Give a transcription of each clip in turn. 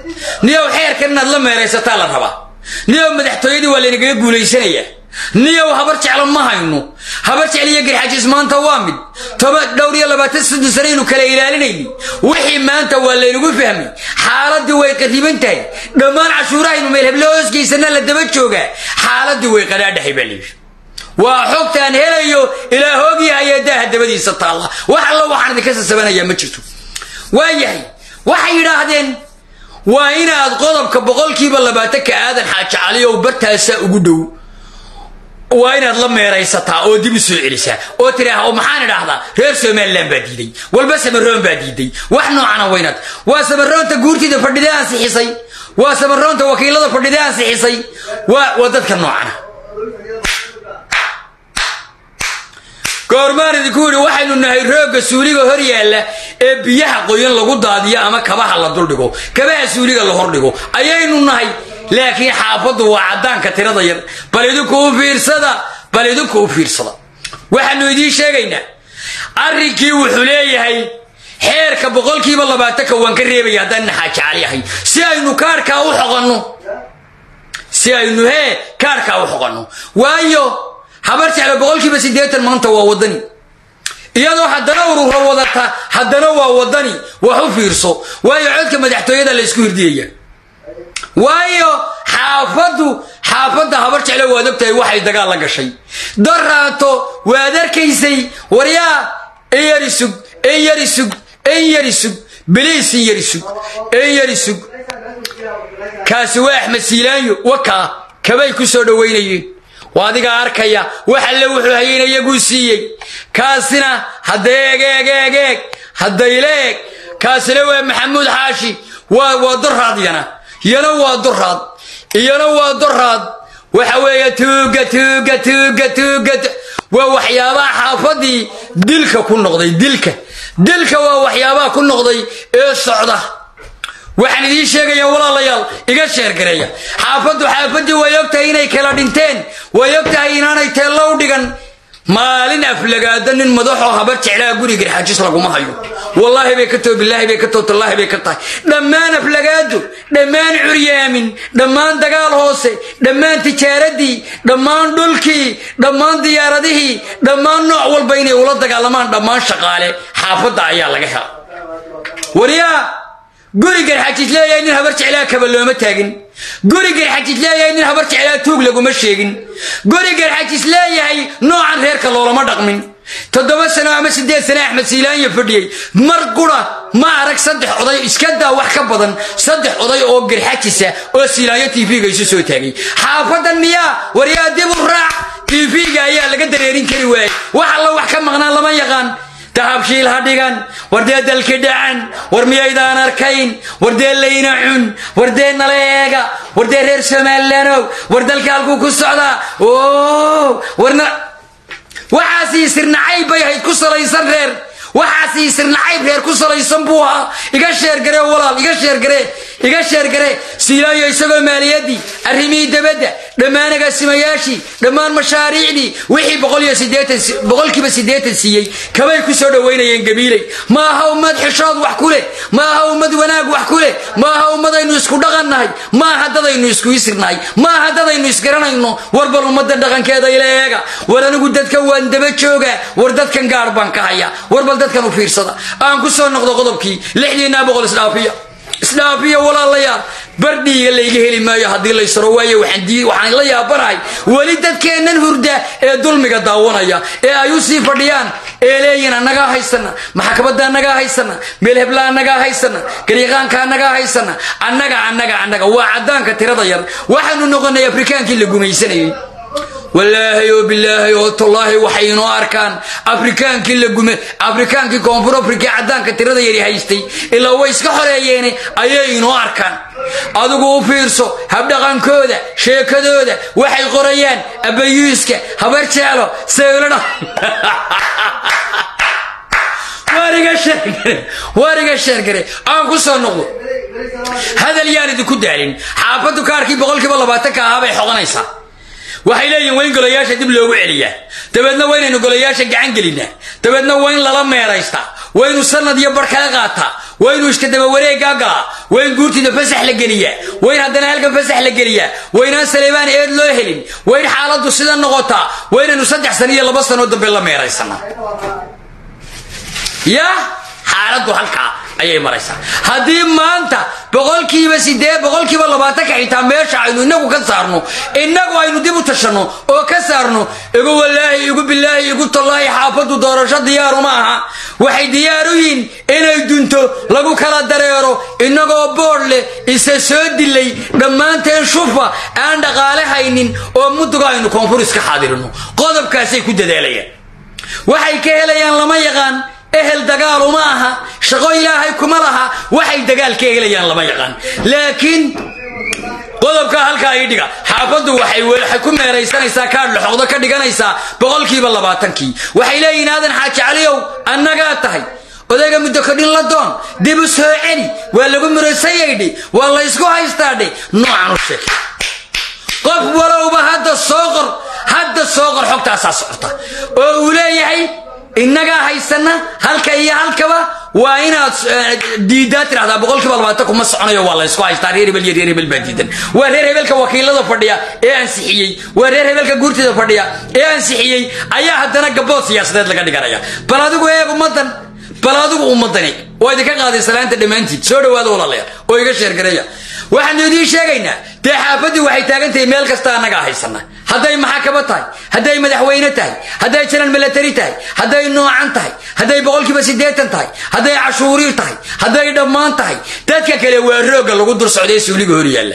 niyow xeerkan inaad la meeraysataa la rabaa niyow madaxtooyadii waa laynagaga guulaysanayaa niyow habar jeclo ma hayno habar jecel iyo garxajis maanta waa mid toba dhowr iyo labaatan soddon sanaynu kala ilaalinayni wixii maanta waa laynagu fahmay xaaladii way qariban tahay dhammaan cashuurahaynu meel heblo hoosgeysana la daba joogaa xaaladii way qadhaadhahay baa layidhi waa xogtaan helayo ilaa hoogyahaye daaha dabadiisa taalla wax alla waxaan idinka sasabanayaa ma jirto waayahay waxay yidhaahdeen waa inaad qodobka boqolkiiba labaatanka aadan xaaji caliyow bartaasa ugu dhow waa inaad la meeraysataa oo dib u soo celisaa oo tiraah oo maxaan idhaahdaa reer somalilan baa diiday walba samaroon baa diiday wax noocana waynaad waa samaroonta guurtida fadhide ansixisay waa samaroonta wakiilada fadhide ansixisay waa waa dadka noocana goormaan idinku yidhi waxaynu nahay roogga suuliga hor yaalla ee biyaha qoyan lagu daadiyo ama kabaha la duldhigo kabaha suuliga la hordhigo ayaynu nahay laakiin xaafaddu waa caddaanka tirada yar bal idinku u fiirsada bal idinku u fiirsada waxaanu idiin sheegaynaa arrinkii wuxuu leeyahay xeerka boqolkiiba labaatanka waan ka reebaya haddaan naxaaji cali ahay si aynu kaarkaa u xoqanno si aynu hee kaarkaa u xoqanno waayo habar jeclo boqolkiiba siddeetan maanta waa waddani iyadoo haddana urura wadata haddana waa waddani wax u fiirso waayo codka madaxtooyada la isku hirdiyaya waayo xaafaddu xaafadda habar jeclo waad ogtahay waxay dagaal la gashay daraato waad arkaysay waryaa in yari sug in yari sug in yari sug biliis in yari sug in yari sug kaasi waa axmed siilaanyo wakaa kabay ku soo dhowaynayeen waa adigaa arkaya wax alle wuxuu hayeen iyaguu siiyey kaasina hadda eeg eeg eeg eeg haddayla eeg kaasina waa maxamuud xaashi waa waa doraad yana iyana waa doraad iyana waa doraad waxa weeye tuuga tuuga tuuga tuuga waa waxyaabaha xaafadii dilka ku noqday dilka dilka waa waxyaabaha ku noqday ee socda waxaan idiin sheegaya walaalayaal iga sheergareeya xaafaddu xaafadii way ogtahay inay kala dhinteen way ogtahay inaanay teello u dhigan maalin aflagaada nin madaxoo habar jeclaa guri garxaajis laguma hayo wallaahi bay ka too bilaahi bay ka too tallaahi bay ka tahay dhammaan aflagaado dhammaan curyaamin dhammaan dagaal hoose dhammaan tijaaradii dhammaan dhulkii dhammaan diyaaradihii dhammaan nooc walba inay ula dagaalamaan dhammaan shaqaale xaafadda ayaa laga hela waryaa guri garxajis leeyahay nin habar jeclaa kaba looma taagin guri garxajis leeyahay nin habar jeclaa tuug laguma sheegin guri garxajis leeyahay noocan reerka loolama dhaqmin toddoba sano ama siddeed sano axmed siilaanya fadhiyey mar qura ma arag saddex oday iska daa wax ka badan saddex oday oo garxajisa oo siilaanyo tv-ga isu soo taagay xaafadan miyaa waryaa dib u raac tv-ga ayaa laga dareerin kari waayey wax alla wax ka maqnaan lama yaqaan dahabshiil ha dhigan wardee dalki dhacan war miyaydaan arkayn wardee layna cun wardee nala eega wardee reer somaalilanow war dalka halkuu ku socdaa o warna waxaasii sirnacayb bay ahayd ku salaysan reer waxaasii sirnacayb reer ku salaysan buu ahaa iga sheergaree walaal iga sheergaree iga sheergaree siilaayo isagoo maaliyadii arrimihii dabadda dhammaan agaasimayaashii dhammaan mashaariicdii wixii boqolkiiba siddeetan siiyey kabay ku soo dhowaynayeen gabiiley ma aha ummad xishood wax ku leh ma aha ummad wanaag wax ku leh ma aha ummadaynu isku dhaqannahay ma aha dadaynu isku isirnahay ma aha dadaynu isgaranayno war bal ummadda dhaqankeeda ila eega war anigu dadka waan daba joogaa war dadkan gaar baan ka hayaa war bal dadkan u fiirsada aan ku soo noqdo qodobkii lixdiinaa boqol isdhaafiya isdhaafiya walaalayaal bardhiiga layga heli maayo haddii laysaro waayo waxaan la yaabanahay weli dadkeennan hurda ee dulmiga daawanaya ee ay u sii fadhiyaan ee leeyihin annagaa haysana maxkamadda annagaa haysana meel hebla annagaa haysana gariiqaanka annagaa haysana annaga annaga annaga waa caddaanka tirada yar waxaanu noqonay afrikaankii la gumaysanayay wallaahi oo bilaahi oo tallaahi waxay inoo arkaan afrikaankii la gume afrikaankii koonfur afrika caddaanka tirada yari haystay ilaa way iska xoreeyeene ayay inoo arkaan adigu u fiirso habdhaqankooda sheekadooda waxay qorayaan abayuuska habar jeelo sayladha waariga sheergare aan ku soo noqdo hadal yaan idinku daalin xaafaddu kaarkii boqolkiiba labaatanka ahaa bay xoqanaysaa waxay leeyihin waa in golayaasha dib loogu celiyaa dabeedna waa inaynu golayaasha gacan gelinaa dabeedna waa in lala meeraystaa waa inu sanad iyo bar kaga qaataa waa inuu iska daba wareegaa galaa waa in guurtida fasax la geliyaa waa in haddana halkan fasax la geliyaa waa inaan saleebaan eed loo helin waa in xaaladdu sida noqotaa waa inaynu saddex sano iyo laba sanoo dambe la meeraysana ya xaaladdu halkaa ayay maraysaa haddii maanta boqolkiiba sidee boqolkiiba labaatanka xitaa meesha aynu inagu ka saarno inagu aynu dib u tashanno oo ka saarno igu walaahi igu bilaahi igu tallaahi xaafaddu doorasho diyaaru ma aha waxay diyaar u yihiin inay dunto lagu kala dareero inagoo boodh leh isa soo dilay dhammaanteen shufa aan dhaqaale haynin oo muduga aynu koonfuriska xaadirino qodobkaasay ku dadaalayaan waxay ka helayaan lama yaqaan ehel dagaal uma aha shaqo ilaahay kuma laha waxay dagaal ka helayaan lama yaqaan laakiin qodobka halkaa ii dhiga xaafaddu waxay ku meeraysanaysaa kaadh laxoqdo ka dhiganaysaa boqolkiiba labaatankii waxay leeyihiin aadan xaaji caliyow annagaa tahay odayga muddo kodhin la doon dib u soo celi waa lagu murasayaydhi waa la ysku haystaadhe noocan u sheeg qof walowba hadda soo qor hadda soo qor xogtaasaa socota oo uu leeyahay innagaa haysana halka iyo halkaba waa inaad diidaa tirahdaa boqolkiiba labaatan kuma soconayo waa la ysku haystaa reer hebel iyo reer hebel baa diidan waa reer hebelka wakiilada fadhiya ee ansixiyey waa reer hebelka guurtida fadhiya ee ansixiyey ayaa haddana gabood siyaasadeed laga dhiganaya bal adigu eeg ummadan bal adigu ummadani waa idinka qaaday salaanta dhammaantiid soo dhawaada walaalayaal oo iga sheergareeya waxaanu idiin sheegaynaa dee xaafaddii waxay taagan tahay meel kasta annagaa haysana hadday maxakamo tahay hadday madaxweyne tahay hadday janan milatari tahay hadday noocan tahay hadday boqolkiiba siddeetan tahay hadday cashuuriir tahay hadday dhammaan tahay dadka kale waa roogga lagu dul socday suuliga hor yaalla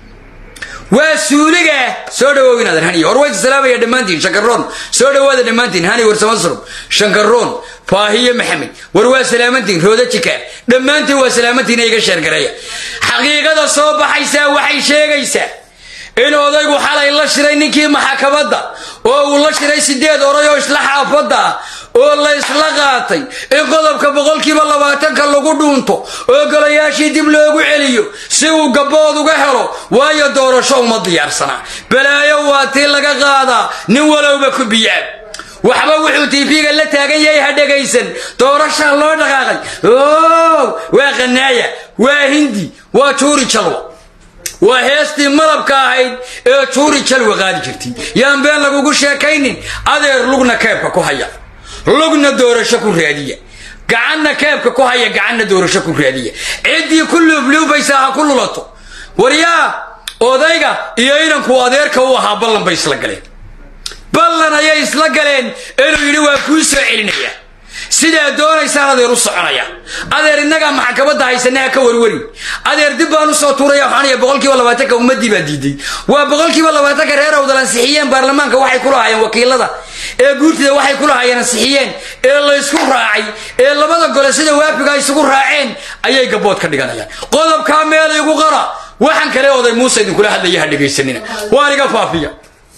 waa suuliga soo dhawow inaadan hani hor waysa salaamaya dhammaantiin shankaroon soo dhawaada dhammaantiin hani warsama surub shankaroon faahiye maxamed war waa salaamantiin rooda jikaar dhammaantiin waa salaamantiin iga sheergareeya xaqiiqada soo baxaysaa waxay sheegaysaa in odaygu xalay la shiray ninkii maxakamadda oo uu la shiray sideed oray oo isla xaafadda ah oo la isla qaatay in qodobka boqolkiiba labaatanka lagu dhuunto oo golayaashii dib loogu celiyo si uu gabbood uga helo waayo doorasho uma diyaarsanaa balaayo waa tii laga qaadaa nin walowba ku biyaab waxba wuxuu tv-ga la taagan yahay ha dhegaysan doorashaa loo dhaqaaqay o waa qanaaya waa hindi waa juuri jalwa waa heestii malabka ahayd ee juuri jalwa qaadi jirtay yaan been lagugu sheekaynin adeer lugna keebka ku haya lugna doorasho ku raadiya gacanna keebka ku haya gacanna doorasho ku raadiya ciddii ku luubluubaysaa ha ku lulato waryaa odayga iyo inanku adeerka u ahaa ballan bay isla galeen ballan ayay isla galeen inuu yidhi waa kuu soo celinaya sidaa doonaysaan adeer u soconaya adeer innagaa maxkamadda haysana ha ka warwarin adeer dib baan usoo tuuraya waxaanaya boqolkiiba labaatanka ummaddii baa diiday waa boqolkiiba labaatanka reer awdal ansixiyeen baarlamaanka waxay ku lahaayeen wakiilada ee guurtida waxay ku lahaayeen ansixiyeen ee laysku raacay ee labada gole sida waafiga ay isugu raaceen ayay gabood ka dhiganayaan qodobkaa meel igu qara waxaan kale oday muuse idinkula hadlaya ha dhegaysanina waan iga faafiya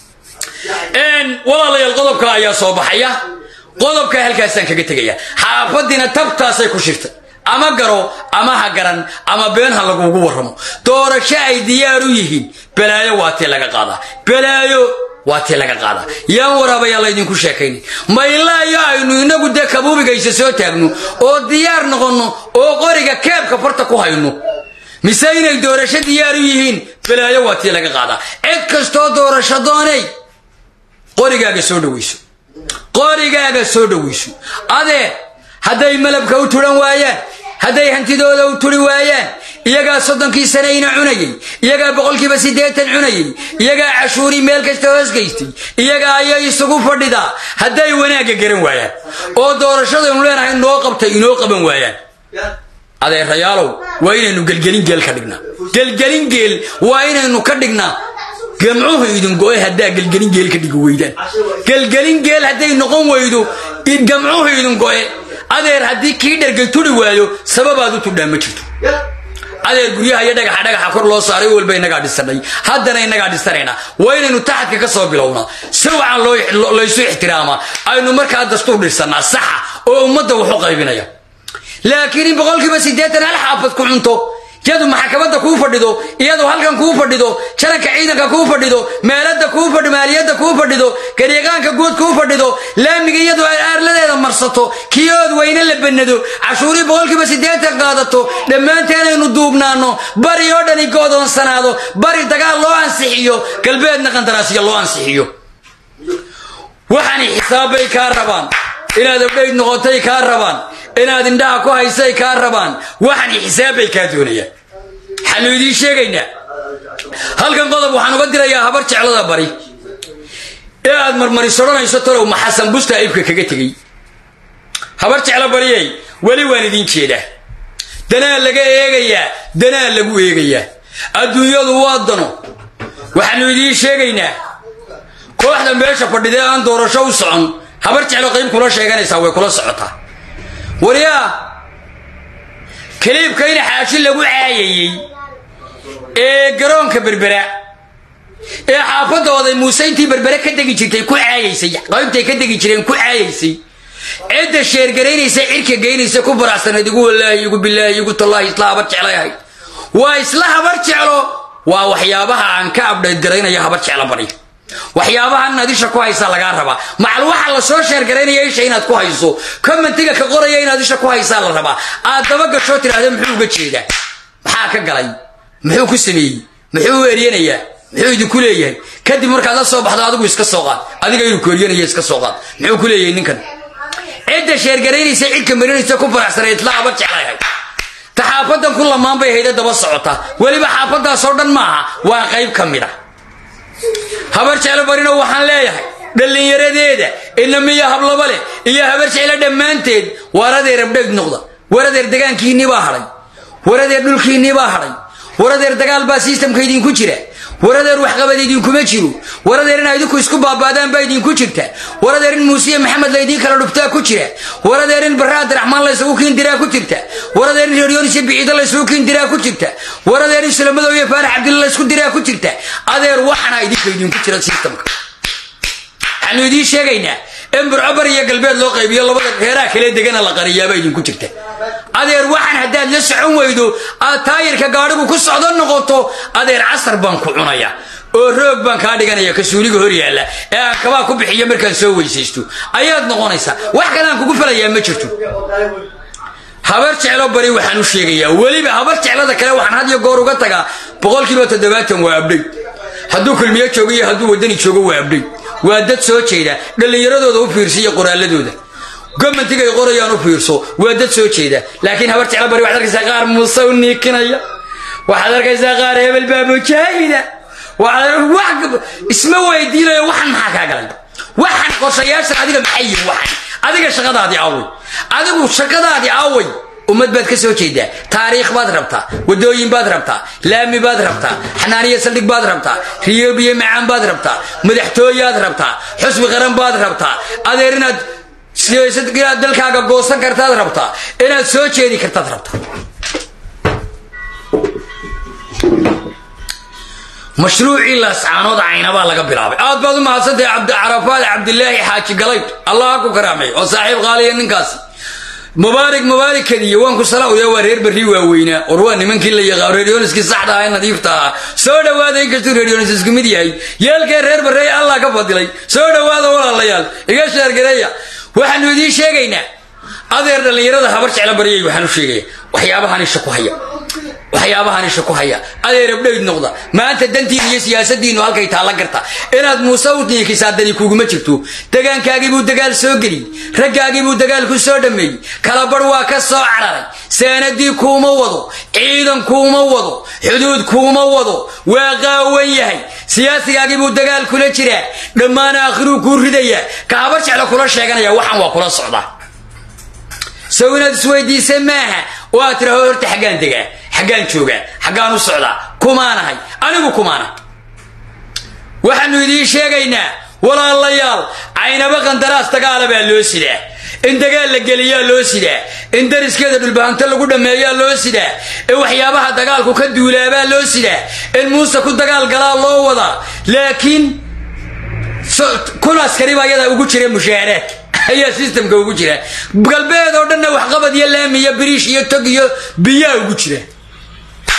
walaalayaal qodobka ayaa soo baxaya qodobka halkaasaan kaga tegaya xaafadiina tabtaasay ku shirtay ama garo ama ha garan ama been ha lagugu warramo doorasho ay diyaar u yihiin balaayo waa tii laga qaadaa balaayo waa tii laga qaadaa yaan waraabayaa laydinku sheekaynin ma ilaa iyo aynu inagu dee kabuubigaysa soo taagno oo diyaar noqonno oo qoriga keebka farta ku hayno mise inay doorasho diyaar u yihiin balaayo waa tii laga qaadaa cid kastoo doorasho doonay qorigaaga soo dhawayso qorigaaga soo dhawayso adeer hadday malabka u turan waayaan hadday hantidooda u turi waayaan iyagaa soddonkii sanayna cunayay iyagaa boqolkiiba siddeetan cunayay iyagaa cashuurii meel kasta hoosgaystay iyagaa ayay isugu fadhidaa hadday wanaagga garan waayaan oo doorashadaynu leenahay noo qabtay inoo qaban waayaan adeerayaalow waa inaynu gelgelin geel ka dhignaa gelgelin geel waa inaynu ka dhignaa gamcuhu idin go-e haddaa gelgelin geel ka dhigi weydaan gelgelin geel hadday noqon weydo gamcuhu idin go-e adeer haddii kii dhergay turi waayo sababaad u tudhaa ma jirto adeer guryaha iyo dhagaxa dhagaxa kor loo saaray walba inagaa dhisanay haddana inagaa dhisanaynaa waa inaynu taxadka ka soo bilownaa si wacan laysu ixtiraamaa aynu markaa dastuur dhisannaa saxa oo ummadda waxu qaybinaya laakiin in boqolkiiba siddeetan hal xaafad ku cunto yadu maxkamadda kuu fadhido iyadu halkan kuu fadhido jaranka ciidanka kuu fadhido meelada kuu fadhido maaliyadda kuu fadhido garyaqaanka guud kuu fadhido laamiga iyadu ay aarladeeda marsato kiyood weyne la banado cashuurii boqolkiiba siddeetan qaadato dhammaanteenaynu duubnaano bari oo dhani go'doonsanaado bari dagaal loo ansixiyo galbeedna qandaraasya loo ansixiyo waxaani xisaabbay kaa rabaan inaad abdhayd noqotay kaa rabaan inaad indhaha ku haysay kaa rabaan waxaani xisaabbay kaa doonayaan waxaanu idiin sheegaynaa halkan qodob waxaan uga dirayaa habar jeclada bari ee aad marmaris odhanayso talow ma xasan busta ibka kaga tegey habar jeclo bariyey weli waan idiin jeedaa danaa laga eegayaa danaa lagu eegayaa adduunyadu waa dano waxaanu idiin sheegaynaa kooxda meesha fadhidee aan doorasho u socon habar jeclo qayb kula sheeganaysaa way kula socotaa waryaa kaliibka in xaashi lagu caayayey ee garoonka berbera ee xaafadda oday muuse intii berbere ka degi jirtay ku caayaysay qaybtay ka degi jireen ku caayaysay cidda sheergaraynaysa cirka geynaysa ku baracsanayd igu wallaahi igu bilaahi igu tallaahi isla habar jeclay ahayd waa isla habar jeclo waa waxyaabaha aan ka abdhayd garaynaya habar jeclo bari waxyaabahan inaad isha ku haysaa lagaa rabaa macal waxa la soo sheergaraynaya isha inaad ku hayso commentiga ka qoraya inaad isha ku haysaa la rabaa aad daba gashoo tidhaahda muxuu uga jeedaa maxaa ka galay muxuu ku sameeyey muxuu u eryanayaa muxuu idinku leeyahay kadib markaad la soo baxdo adigu iska soo qaad adiga inuu kooryanaya iska soo qaad muxuu ku leeyahay ninkan cidda sheergaraynaysa cidka marinaysa ku faraxsanay isla habar jeclayahay ta xaafadan ku lamaan bay hayda daba socota weliba xaafadaasoo dhan maaha waa qayb ka mid a habar jeclo barino waxaan leeyahay dhallinyaradeeda inamiya hablaba leh iyo habar jeclo dhammaanteed waradeer abdheeg noqda waradeer degaankiinnii baa hadhay waradeer dhulkiinnii baa hadhay waradeer dagaal baa sistamka idinku jira waradeer waxqabad idinkuma jiro waradeer inaa idinku isku baaba'daan baa idinku jirta waradeer in muusiye maxamed laydiin kala dhuftaa ku jira waradeer in barre abdiraxmaan laysugu kiindiraa ku jirta waradeer in reeryonis iyo biciido laysugu kiindiraa ku jirta waradeer in sulamadow iyo faarax cabdilla laysku diraa ku jirta adeer waxana idinka idinku jira sistamka waxaanu idiin sheegaynaa in burcobar iyo galbeed loo qaybiyo labada reeraha kale degana la qariyaaba idinku jirta adeer waxaan haddaad la socon weydo aad taayirka gaadhigu ku socdo noqoto adeer casar baan ku cunaya oo roog baan kaa dhiganaya kasuuliga hor yaalla ee aan kabaa ku bixiyo markaan soo weysaysto ayaad noqonaysaa wax kale aan kugu falayaa ma jirto habar jeclo bari waxaan u sheegayaa weliba habar jeclada kale waxaan had iyo goor uga tagaa boqolkiiba toddobaatan waa abdhay hadduu kulmiyo joogo iyo hadduu waddani joogo waa abdhay waa dad soo jeeda dhallinyaradooda u fiirsa iyo qoraaladooda gomantigay qorayaan u fiirso waa dad soo jeeda laakiin habar jeclo bari waxaad arkaysaa qaar muuse u niikinaya waxaad arkaysaa qaar hebel baa mujaahida waxaad isma weydiinayo waxan maxaa kaa galay waxan qorshayaashan adiga maxay yihin waxan adiga shaqadaadii away adigu shaqadaadii away ummad baad ka soo jeedaa taariikh baad rabtaa wadooyin baad rabtaa laami baad rabtaa xanaaniya saldhig baad rabtaa riyobiyo macaan baad rabtaa madaxtooyaad rabtaa xusbi qaran baad rabtaa adeer inaad inaad dalkaaga goosan kartaad rabtaa inaad soo jeedi kartaad rabtaa mashruucii laascaanood caynabaa laga bilaabay aad baad u mahadsantahay cabdicarafaad cabdilaahi xaaji galayb allah ku karaamay oo saaxiib qaaliya ninkaasi mubaarig mubaarikadiiyo waan ku salaawaya waa reer berri waaweynaa or waa nimankii la yaqaan reeryooniskii saxda ah ee nadiifta ah soo dhowaada inkastuu reeryoonis isku mid yahay yeelkee reer barreey allah ka fadilay soo dhowaada walaalayaal iga sheergareeya waxaanu idiin sheegaynaa adeer dhallinyarada habar jecla baryay waxaan u sheegaya waxyaabahan isha ku haya waxyaabahan isha ku haya adeer abdhayd noqda maanta dantiina iyo siyaasadiinu halkay taalla garta inaad muuse u niikisaa dani kuguma jirto degaankaagiibuu dagaal soo geliyey raggaagiibuu dagaal ku soo dhammeeyey kalabarh waa ka soo cararay saanadii kuuma wado ciidan kuuma wado xuduud kuuma wado waa qaawan yahay siyaasigaagiibuu dagaal kula jiraa dhammaan aakhiruu kuu ridayaa ka habar jecla kula sheeganaya waxan waa kula socdaa sow inaad isweydiisa maaha oo aad tiraho horta xaggaan degaa xaggaan joogaa xaggaan u socdaa kumaanahay anigu kumaanahay waxaanu idiin sheegaynaa walaalayaal caynaba qandaraas dagaala baa loo sidaa in dagaal la geliyaa loo sidaa in dariskeeda dhulbahanto lagu dhammeeyaa loo sidaa in waxyaabaha dagaalku ka duulaabaa loo sidaa in muuse ku dagaal galaa loo wadaa laakiin kun askari baa iyada ugu jira mushaaraadka ayaa sistamka ugu jira galbeed oo dhanna waxqabad iyo laami iyo biriish iyo tog iyo biyaa ugu jira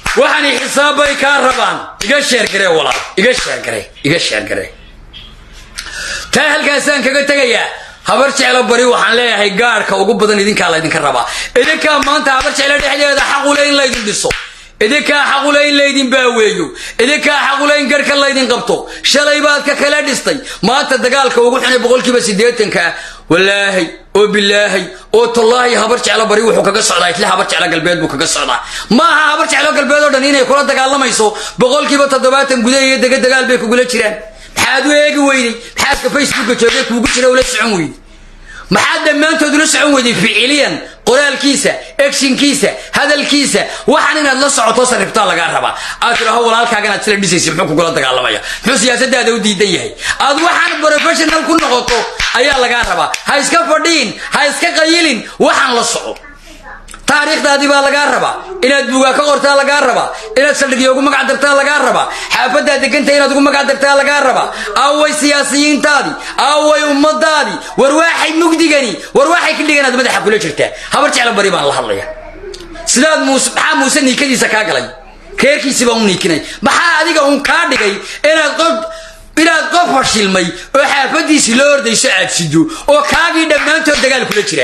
waxaanay xisaabbay kaa rabaan iga sheergaree walaal iga sheergare iga sheergare taa halkaasaan kaga tegayaa habar jeclo bari waxaan leeyahay gaarhka ugu badan idinkaa laydinka rabaa idinkaa maanta habar jeclo dhexdeeda xaqule in laydin dhiso idinkaa xaqule in laydin baaweeyo idinkaa xaqule in garhka laydin qabto shalay baad ka kala dhistay maanta dagaalka ugu xunay boqolkiiba siddeetanka ah walaahay oo bilaahay oo tallaahi habar jeclo bari wuxuu kaga socdaa isle habar jeclo galbeed buu kaga socdaa ma aha habar jeclo galbeed oo dhan inay kula dagaalamayso boqolkiiba toddobaatan gudaha iyo dega dagaal bay kugula jiraan maxaad u eegi weyday maxaadka facebooka joogay kuugu jira ula socon weyday maxaad dhammaantood ula socon weyday ficiliyan qoraalkiisa egshinkiisa hadalkiisa waxaan inaad la socoto sarriftaa lagaa rabaa aad tidhaaho walaalkaaga inaad sila dhisaysa muxuu kugula dagaalamaya muxuu siyaasadaada u diidan yahay aad waxaan professional ku noqoto ayaa lagaa rabaa ha iska fadhiin ha iska qayilin waxaan la soco taariikhdaadii baa lagaa rabaa inaad buugaa ka qortaa lagaa rabaa inaad saldhigyo ugu magac dartaa lagaa rabaa xaafaddaa deganta inaad ugu magac dartaa lagaa rabaa aaway siyaasiyiintaadii aaway ummadaadii war waaxay mugdigani war waaxay ka dhiganaad madaxa kula jirtaa habar jeclo bari baan la hadlaya sidaad muuse maxaa muuse niikadiisa kaa galay reerkiisii baan u niikinay maxaa adiga uun kaa dhigay inaad qof inaad qof fashilmay oo xaafaddiisii la ordayso aad sido oo kaagii dhammaantood dagaal kula jira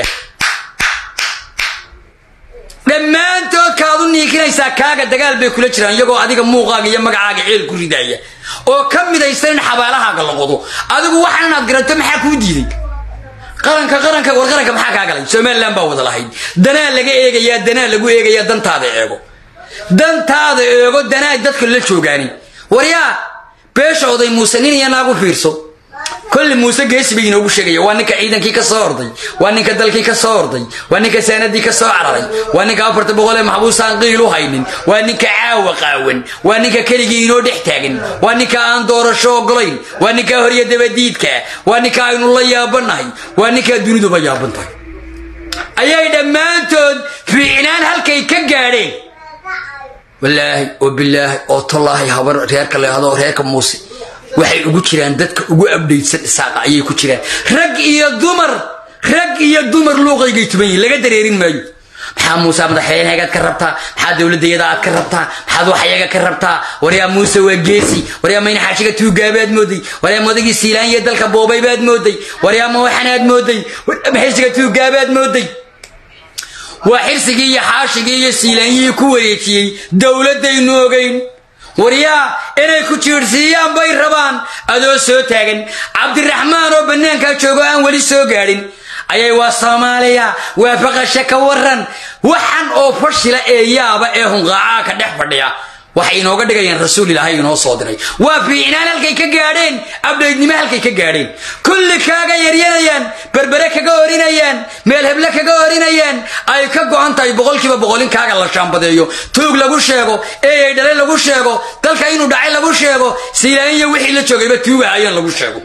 dhammaantood kaad u niikinaysaa kaaga dagaal bay kula jiraan iyagoo adiga muuqaaga iyo magacaaga ceel ku ridaaya oo ka midaysan in xabaalahaaga la qodo adigu waxaan inaad garato maxaa kuu diiday qaranka qaranka war qaranka maxaa kaa galay somalilan baa wada lahayd danaa laga eegayaa danaa lagu eegayaa dantaada eego dantaada eego danaa dadka la joogaani waryaa beesha oday muuse nin iyo naagu fiirso kolli muuse geesi bay inoogu sheegaya waa ninka ciidankii ka soo orday waa ninka dalkii ka soo orday waa ninka saanadii ka soo cararay waa ninka afarta boqol ee maxbuusaan qiil u haynin waa ninka caawa qaawan waa ninka keligii inoo dhex taagan waa ninka aan doorasho ogolayn waa ninka horya dabadiidka waa ninka aynu la yaabanahay waa ninkaa duniduba yaaban tahay ayay dhammaantood fiicnaan halkay ka gaadheen walaahi oo bilaahi oo tallaahi habar reerka leehdo reerka muuse waxay ugu jiraan dadka ugu abdhaydsan isaaqa ayay ku jiraan rag iyo dumar rag iyo dumar luuqaygay tuban yihin laga dareerin maayo maxaa muuse madaxweynehagaad ka rabtaa maxaa dowladayada aad ka rabtaa maxaad waxyaga ka rabtaa waryaa muuse waa geesi waryaa mayna xaashiga tuugaabaad mooday waryaa madagii siilaanya dalka boobay baad mooday waryaa ma waxanaad mooday xirsiga tuugaabaad mooday waa xirsigii iyo xaashigii iyo siilaanyihii ku wareejiyey dowladaynu ogeyn waryaa inay ku jiirhsiiyaan bay rabaan adoo soo taagan cabdiraxmaan oo bannaankaa joogo aan weli soo gaadhin ayay waa soomaaliya waa faqasha ka waran waxan oo fashila ee yaaba ee hunqaacaa ka dhex fadhiya waxay inooga dhigayaan rasuul ilaahay inoo soo diray waa fiicnaan halkay ka gaadheen abdhaydnimo halkay ka gaadheen kulli kaaga yaryanayaan berbere kaga orinayaan meel heble kaga orinayaan ay ka go'an tahay boqolkiiba boqolin kaaga la shaambadeeyo tuug lagu sheego eeyay dhale lagu sheego dalka inuu dhacay lagu sheego siilaaniya wixii la joogayba tuugahayeen lagu sheego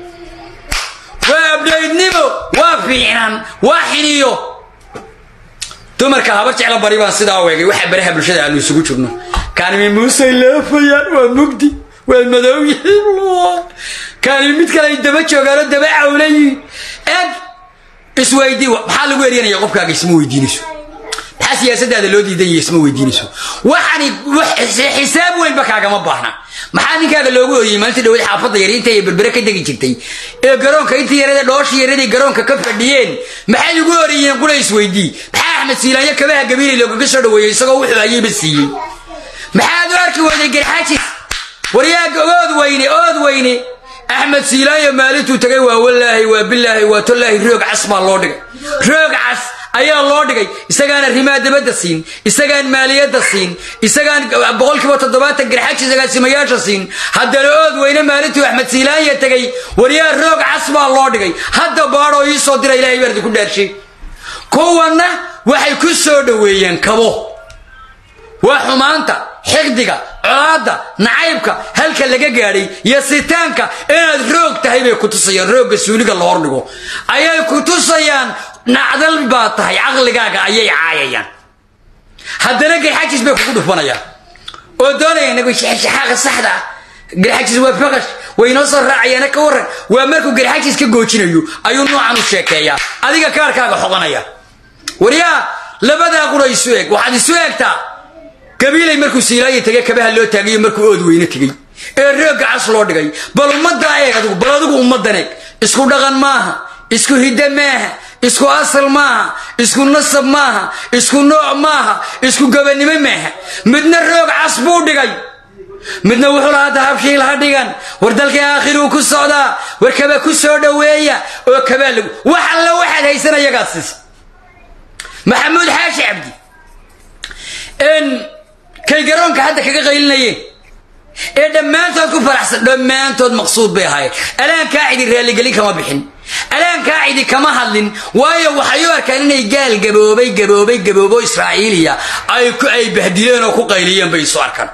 waa abdhaydnimo waa fiicnaan waa xiniyo dumarka habar jecla bari baan sidaa u egay waxaa baraha bulshada aanu isugu jirno kaanimi muusey leefayaan waa mugdi waa madow yihiin kaanimi mid kale ay daba joogaanoo daba cawlayiin eg isweydii maxaa lagu eryanaya qofkaaga isma weydiinayso maxaa siyaasadaada loo diidan yahay isma weydiinayso waxani xisaab weynba kaagama baahna maxaa ninkaaga loogu oriyey maalintii dhaweyd xaafadda yar inta ay berbere ka degi jirtay ee garoonka intii yarada dhooshii yaraday garoonka ka fadhiyeen maxay ugu oriyeen qura isweydii maxaa axmed siilaanyo kabaha gabiilay loogaga soo dhaweeyey isagoo wuxuu hayeyba siiyey maxaad u arki weyday garxaajis waryaaga ood weyne ood weyne axmed siilaanyo maalintuu tagay waa walaahi waa bilaahi waa tolaahi roog cas baa loo dhigay roog cas ayaa loo dhigay isagaan arrimaha dabadda siin isagaan maaliyadda siin isagaan boqolkiiba toddobaatan garxaji agaasimayaasha siin haddana ood weyne maalintuu axmed siilaanya tegay waryaa roog cas baa loo dhigay hadda baadhoo ii soo dira ilahay baardi ku dhaarshay kuwanna waxay ku soo dhoweeyeen kabo waa xumaanta xiqdiga colaadda nacaybka halka laga gaadhay iyo sitaanka inaad roog tahay bay ku tusayaan roogga suuliga la hordhigo ayay ku tusayaan nacdal baa tahay caqligaaga ayay caayayaan haddana garxajis bay kugu dhufanayaan oo doonaya nagu shaxaaqa saxda ah garxajis waa faqash way inoo soo raacayaana ka warran waa markuu garxajis ka goojinayo ayuu noocan u sheekeeyaa adiga kaarkaaga xoqanaya waryaa labadaa qura isu eg waxaad isu egtaa gabiilay markuu siilaayo tegey kabaha loo taagayo markuu ood weyne tegey ee roogga cas loo dhigay bal ummaddaa eeg adigu bal adigu ummaddan eeg isku dhaqan maaha isku hidde maaha isku asal maaha isku nasab maaha isku nooc maaha isku gabanimo maaha midna roog cas buu dhigay midna wuxuu lahaa dahabshiil ha dhigan war dalkii aakhiruu ku socdaa war kaba ku soo dhoweeya oo kabaa lagu wax alla waxaad haysan ayagaad siisa maxamuud xaashi cabdi kay garoonka hadda kaga qaylinayeen ee dhammaantood ku faraxsan dhammaantood maqsuud bay ahaayeen alaankaa cidi raalligelin kama bixin alaankaa cidi kama hadlin waayo waxay u arkaan inay gaal gaboobay gaboobay gaboobo israa'iiliya ay bahdileen oo ku qayliyeen bay isu arkaan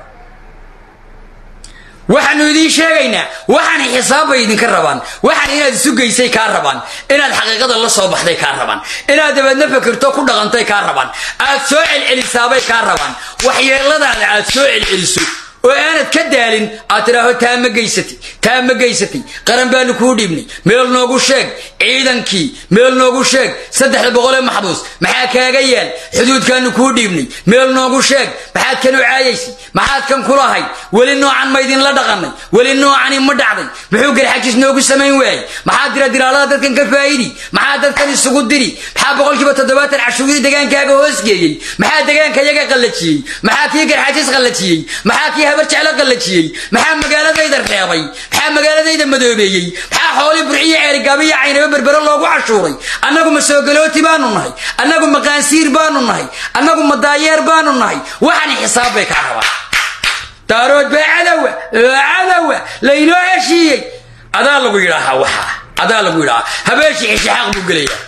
waxaanu idiin sheegaynaa waxaan xisaabbay idinka rabaan waxaan inaad isu geysay kaa rabaan inaad xaqiiqada la soo baxday kaa rabaan inaad dabeedna fakirto ku dhaqantay kaa rabaan aad soo celcelisaabay kaa rabaan waxyeeladaada aad soo celceliso oo aanad ka daalin aad tidhaaho taa ma geysatay taa ma geysatay qaran baanu kuu dhiibnay meel noogu sheeg ciidankii meel noogu sheeg saddexda boqolee maxbuus maxaa kaaga yaal xuduudkaanu kuu dhiibnay meel noogu sheeg maxaad kan u caayaysay maxaad kan kulahay weli noocan ma idinla dhaqannay weli noocani ma dhacday muxuu garxajis noogu samayn waayey maxaa dira diraalada dadkan ka faa'idi maxaa dadkan isugu diri maxaa boqolkiiba toddobaatan cashuurii degaankaaga hoosgeeyey maxaa degaanka yaga qallajiyey maxaa kii garxajis qallajiyey maxaa kii habar jeclo qallajiyey maxaa magaaladayda reebay maxaa magaaladayda madoobeeyey maxaa xoolii burciyo ceerigaabiyo caynaba berbero loogu cashuuray annagu ma soogalooti baanu nahay annagu ma qaansiir baanu nahay annagu ma daayeer baanu nahay waxani xisaab bay kaa rabaan daarood baa cadowa cadowa laynoo heshiiyey adaa lagu yidhaahaa waxaa adaa lagu yidhaahaa habeenshii xishaxaaq buu gelayaa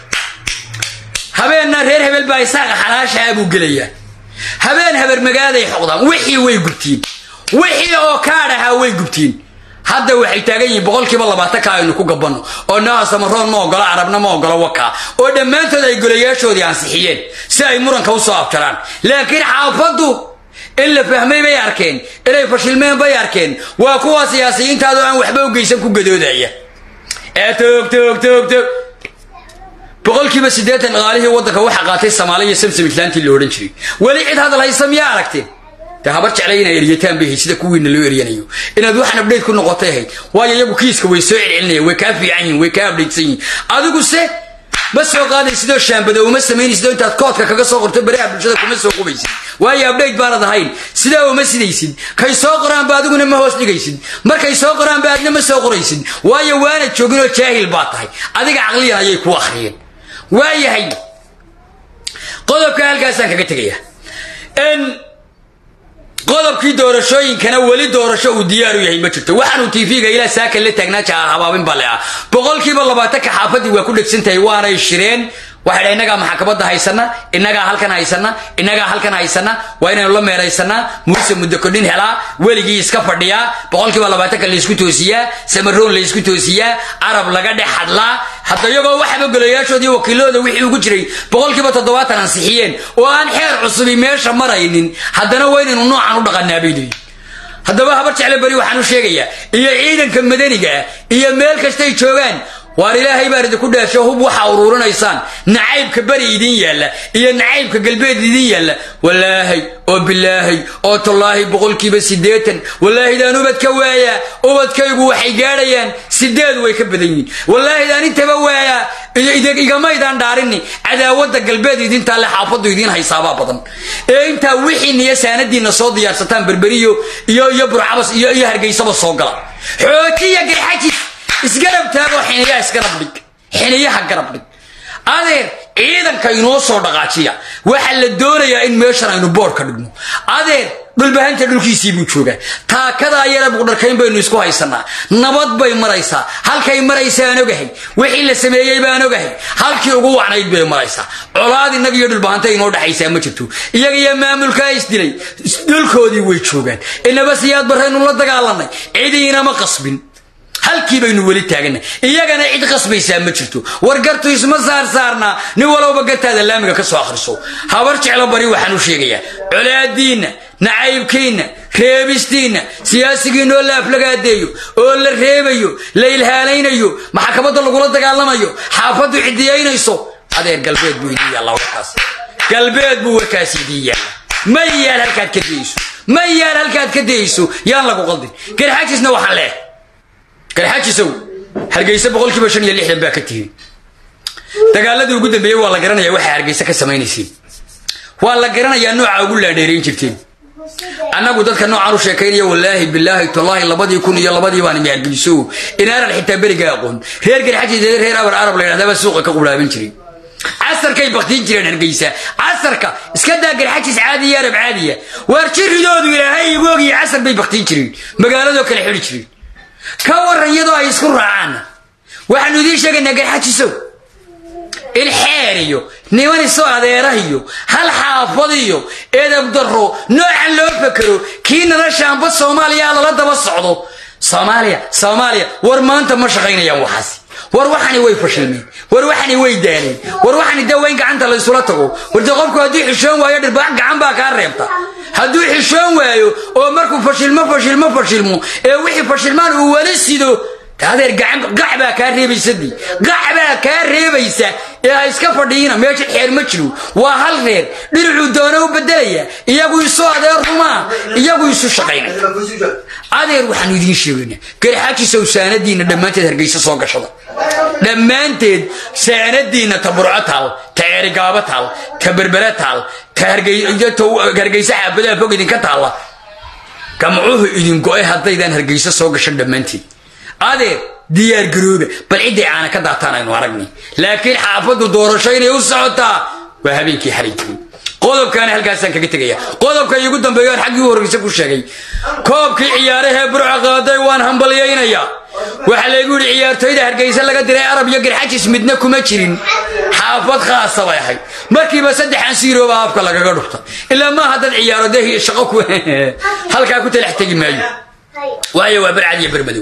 habeenna reer hebel baa isaaqa xalaashaa buu gelayaa habeen haber magaaday xoqdaan wixii way gubtiin wixii oo kaadh ahaa way gubtiin hadda waxay taagan yihiin boqolkiiba labaatan ka aynu ku gabanno oo naha samaroon ma ogolo carabna ma ogolo wakaa oo dhammaantood ay golayaashoodii ansixiyeen si ay muranka u soo abjaraan laakiin xaafaddu in la fahmay bay arkeen inay fashilmeen bay arkeen waa kuwa siyaasiyiintaadoo aan waxba u geysan ku gadoodaya ee toog toog toog toog boqolkiiba siddeetan dhaqaalihii waddanka waxa qaatay soomaaliya samsam islaantii la odhan jiray weli cid hadal haysa miyaa aragteen dee habar jeclay inay eryataan bay hayd sida kuwiina loo eryanayo inaad waxaan abdhayt ku noqotay ahayd waayo iyagu kiiska way soo celcelinayaan way kaa fiican yihin way kaa abdhaytsan yihin adigu se ma soo qaaday sidoo shaambado uma samaynaysidoo intaad koodka kaga soo qorto baraha bulshada kuma soo qubaysid waayo abdhayt baanad ahayn sidaa uma sidaysid kay soo qoraanba adiguna ma hoos dhigaysid markay soo qoraanba aadna ma soo qoraysid waayo waanad joogin oo jaahil baa tahay adiga caqliyan ayay ku akhriyeen waayahay qodobka halkaasaan kaga tegaya qodobkii doorashooyinkana weli doorasho uu diyaaru yahay ma jirto waxaanuu tv-ga ilaa saakan la taagnaa jaa habaabin bale ah boqolkiiba labaatanka xaafadii waa ku dhegsan tahay waanay shireen waxay dha innagaa maxkamadda haysana innagaa halkan haysana innagaa halkan haysana waa inaynu la meeraysanaa muuse muddo kodhin helaa weligii iska fadhiyaa boqolkiiba labaatanka laysku toosiyaa samaroon laysku toosiyaa carab laga dhex hadlaa hadda iyagoo waxaba golayaashoodii wakiilooda wixii ugu jiray boqolkiiba toddobaatan ansixiyeen oo aan xeer cusubi meesha maraynin haddana waa inaynu noocan u dhaqanaa bay leeyihin haddaba habar jecle beri waxaan u sheegayaa iyo ciidanka madaniga ah iyo meel kastay joogaan waar ilaahay baan idinku dheesho hub waxaa uruurinaysaan nacaybka beri idin yaalla iyo nacaybka galbeed idin yaalla walaahay oo bilaahay oo tallaahi boqolkiiba siddeetan wallaahidaan ubadka waayaa ubadkaygu waxay gaadhayaan sideed way ka badan yihiin wallaahidaan intaba waayaa igamaydaan dhaarini cadaawadda galbeed idintaa le xaafaddu idiin haysaabaa badan ee intaa wixiiniyo saanadiinna soo diyaarsataan berberiyo iyo iyo burcabas iyo iyo hargeysaba soo gala xoojiya garxajis isgarab taagoo xiniyaha isgarab dhig xiniyaha garab dhig adeer ciidanka inoo soo dhaqaajiya waxaa la doonayaa in meeshan aynu boodh ka dhigno adeer dhulbahanta dhulkiisii buu joogaa taakadaa yara buqdharkayn baynu isku haysanaa nabad bay maraysaa halkay maraysaan ogahay wixii la sameeyey baan ogahay halkii ugu wacnayd bay maraysaa colaad innaga iyo dhulbahanta inoo dhexaysaa ma jirto iyaga iyo maamulkaa isdilay dhulkoodii way joogaan inaba siyaad barraynu la dagaalanay cidiinama qasbin halkii baynu weli taagana iyagana cid qasbaysaa ma jirto war gartu isma saarsaarnaa nin walowba gartaada laamiga ka soo akhriso habar jeclo bari waxaan u sheegayaa colaadiinna nacaybkiinna reebistiinna siyaasigiinoo la aflagaadeeyo oo la reebayo la ilhaalaynayo maxkamadda lagula dagaalamayo xaafaddu cidiyaynayso adeer galbeed buu idiin yaalla warkaas galbeed buu warkaas idiin yaalla ma yaal halkaad ka dayeyso ma yaal halkaad ka dayeyso yaan lagu qaldin garxaajisna waxaan leeh garxaajisow hargeysa boqolkiiba shan iyo lixdan baa ka tihi dagaaladii ugu dambeeyey waa la garanaya waxaa hargeysa ka samaynaysiin waa la garanayaa nooca ugu laadheerayn jirteen annagu dadka noocaan u sheekaynaya wallaahi bilaahi tallaahi labadii kun iyo labadii baan imi hargeyso inaanan xitaa beriga aqoon reer garxajis reer abar arab la yidhahdaa baa suuqa ka qulaaban jiray casarkay baktiin jireen hargeysa casarka iska daa garxajis caadiya arab caadiya waar jiridoodu ilaahay igu ogiyo casar bay baktiin jireen magaaladoo kale xidhi jireen ka waran iyadoo ay isku raacaan waxaanu idiin sheegaynaa garxajisow ilxeer iyo niman iso adeera iyo hal xaafad iyo edab daro noocan loo fakero kii noloshaanba soomaaliya lala daba socdo soomaaliya soomaaliya war maanta ma shaqaynayaan waxaasi war waxani way fashilmeen war waxani way daaleen war waxani dee waa in gacanta laysula tago warde qofku hadduu xishoon waayo dhirbaax gacan baa kaa reebta hadduu xishoon waayo oo markuu fashilmo fashilmo fashilmo ee wixii fashilmaan uu wali sido adeer gacan gac baa kaa reebaysadii gac baa kaa reebaysa ee ha iska fadhiina meesha xeer ma jiro waa hal reer dhinacuu doona u bedelaya iyagu isu adeer rumaa iyagu isu shaqaynay adeer waxaanu idiin sheegaynaa garxaajisow saanadiinna dhammaanteed hargeysa soo gashada dhammaanteed saanadiinna ta burco taal ta ceerigaabo taal ta berbere taal ta hargeysa xaafadaha fog idinka taalla gamcuhu idin go-ay haddaydaan hargeysa soo gashan dhammaanteed adeer diyaar garooba bal cidday caana ka daataan aynu aragni laakiin xaafaddu doorasho inay u socotaa waa habeenkii xalay tegey qodobkaana halkaasaan kaga tegaya qodobka iigu dambeeyo aan xaggii u horreysa ku sheegay koobkii ciyaarahee burca qaaday waan hambalyaynayaa waxaa laygu yidhi ciyaartoyda hargeysa laga diray arab iyo garxajis midna kuma jirin xaafad khaasa bay ahayd markiiba saddexan siirooba afka lagaga dhufta ilaa maaha dad ciyaaro dee shaqo ku halkaa ku talax tegi maayo waayo waa barcad iyo bermadow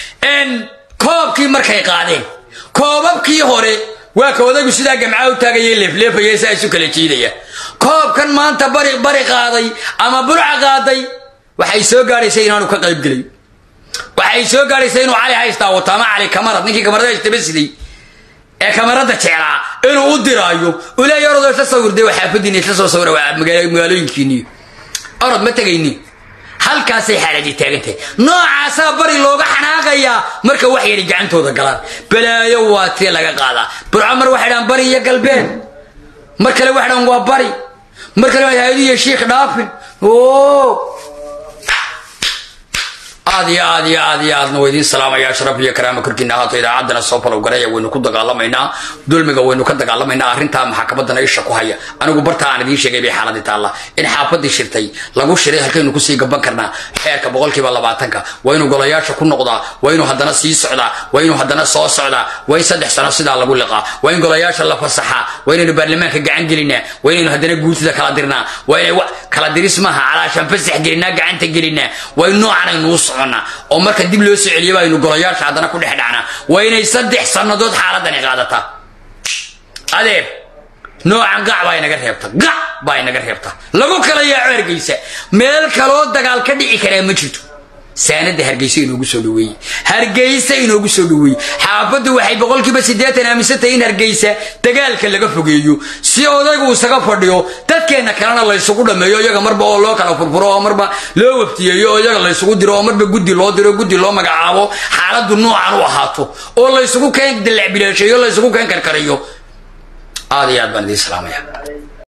koobkii markay qaadeen koobabkii hore waa ka odaygu sidaa gamcaa u taagaya leefleefaya saa isu kala jiidaya koobkan maanta bari bari qaaday ama burca qaaday waxay soo gaadhaysa inaanu ka qayb gelay waxay soo gaadhaysa inuu cali haystaa wato ama cali kamarad ninkii kamarada haystaba siday ee kamarada jeclaa inuu u diraayo uleeya orodoo isla sawirday waa xaafadiina isla soo sawira waa magaalooyinkiinii orod ma tegayni halkaasay xaaladii taagantahay noocaasaa bari looga xanaaqayaa marka wax yadhi gacantooda galaan balaayo waa tii laga qaadaa burco mar waxay dhahaan bari iyo galbeed mar kale waxay dhahaan waa bari mar kale waa haadiyo shiikh dhaafin o aad iyo aad iyo aad iyo aadna waa idiin salaamaya sharaf iyo karaama korkiina ahaato idaacaddana soo falow garaya waynu ku dagaalamaynaa dulmiga waynu ka dagaalamaynaa arrintaa maxakamadana isha ku haya anigu barta aan idiin sheegay bay xaaladii taalla in xaafadii shirtay lagu shiray halkaynu kusii gaban karnaa xeerka boqolkiiba labaatanka waa inuu golayaasha ku noqdaa waa inuu haddana sii socdaa waa inuu haddana soo socdaa waa in saddex sano sidaa lagu liqaa waa in golayaasha la fasaxaa waa inaynu baarlamaanka gacan gelinaa waa inaynu haddana guurtida kala dirnaa waa inay kala diris maaha calaashaan fasax gelinaa gacanta gelinaa waa in noocan aynu u soconnaa oo marka dib loo soo celiya baynu golayaasha haddana ku dhex dhacnaa waa inay saddex sannadood xaaladani qaadataa adeer noocan gac baa inaga reebta gac baa inaga reebta lagu kala yaaco hargeysa meel kaloo dagaal ka dhici karaa ma jirto saanada hargeysa inoogu soo dhaweeye hargeysa inoogu soo dhaweeye xaafaddu waxay boqolkiiba siddeetan aaminsantahay in hargeysa dagaalka laga fogeeyo si odaygu isaga fadhiyo dadkeenna kalena laysugu dhammeeyo iyaga marba oo loo kala furfuro oo marba loo waftiyeeyo oo iyaga laysugu diro oo marba guddi loo diro guddi loo magacaabo xaaladdu noocan u ahaato oo laysugu keen dalac bilaasheeyo laysugu keen karkariyo aad iyo aad baan idiin salaamaya